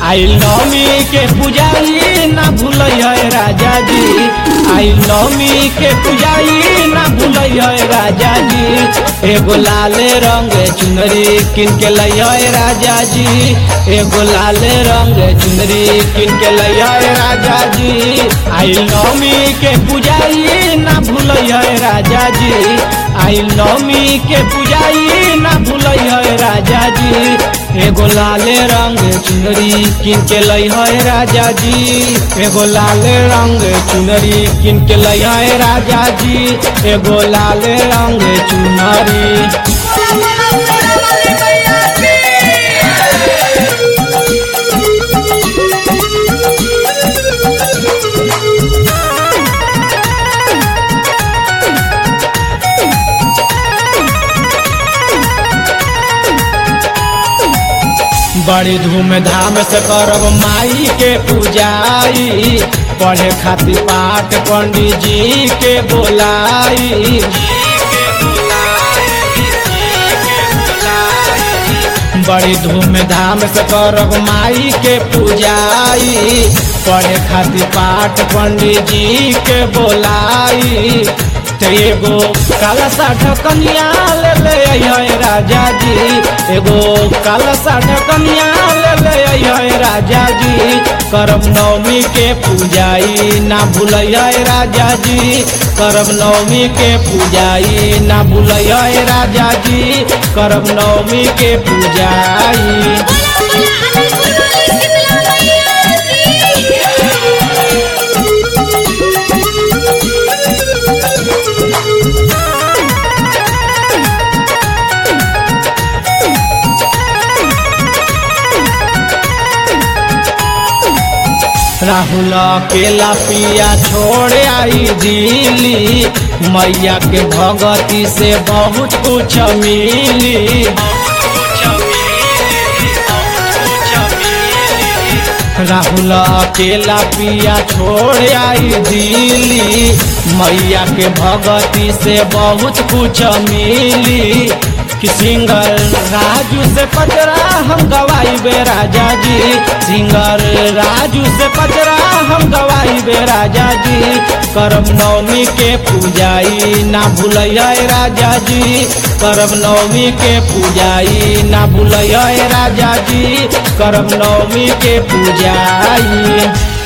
आई नवमी के पुजारी ना भूलै राजा जी आई नवमी के पुजारी ना भूलै राजा जी एगो लाले रंग चुनरी किन के लै राजा जी एगो लाले रंग चुनरी किन के लै राजा जी आई नवमी के पुजारी ना भूलै राजा जी आई नवमी के पुजारी ना भूलै राजा जी एगो लाले रंग चुनरी किन के लै है राजा जी एगो लाले रंग चुनरी किन के लै है राजा जी एगो लाले रंग चुनरी बोला बोला तेरा वाली मैया की बड़ी धूमधाम से करब माई के पूजाई पढ़े खातिर पाठ पंडित जी के बोलाई बड़ी धूमधाम से करब माई के पूजाई पढ़े खातिर पाठ पंडित जी के बोलाई ते एगो काला सा ढकनिया ले ले अइहे राजा जी एगो काला सा ढकनिया ले ले अइहे राजा जी करब नवमी के पूजाई ना भूलै राजा जी करब नवमी के पूजाई ना भूलै राजा जी करब नवमी के पूजाई बोला बोला अनंतपुर वाली शीतला मैया की राहुल केला पिया छोड़ आई दिली मैया के भगती से बहुत कुछ मिली राहुल केला पिया छोड़ आई दिली मैया के भगती से बहुत कुछ मिली कि सिंगर राजू से पचरा हम गवाई बे राजा जी सिंगर राजू से पचरा हम गवाई बे राजा जी करब नवमी के पूजाई ना भूलै राजा जी करब नवमी के पूजाई ना भूलै राजा जी करब नवमी के पूजाई